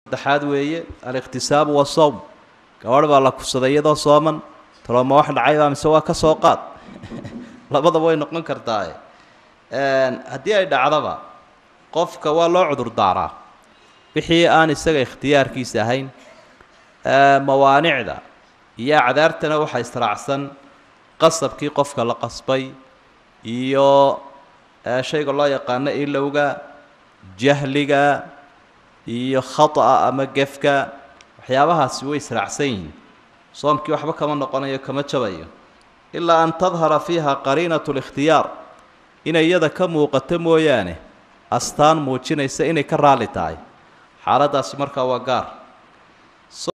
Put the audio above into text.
saddexaad weeye alikhtisaabu wasawm gabadh baa la kufsaday iyadoo sooman talooma wax dhacaybaa mise waa ka soo qaad labadaba way noqon kartaae haddii ay dhacdaba qofka waa loo cudur daaraa wixii aan isaga ikhtiyaarkiisa ahayn mawaanicda iyo acdaartana waxaa israacsan qasabkii qofka la qasbay iyo shayga loo yaqaano ilowga jahliga iyo khata'a ama gefka waxyaabahaasi way israacsan yihiin soomkii waxba kama noqonayo kama jabayo ilaa an tadhara fiiha qariinatu likhtiyaar inay iyada ka muuqato mooyaane astaan muujinaysa inay ka raalli tahay xaaladdaasi markaa waa gaar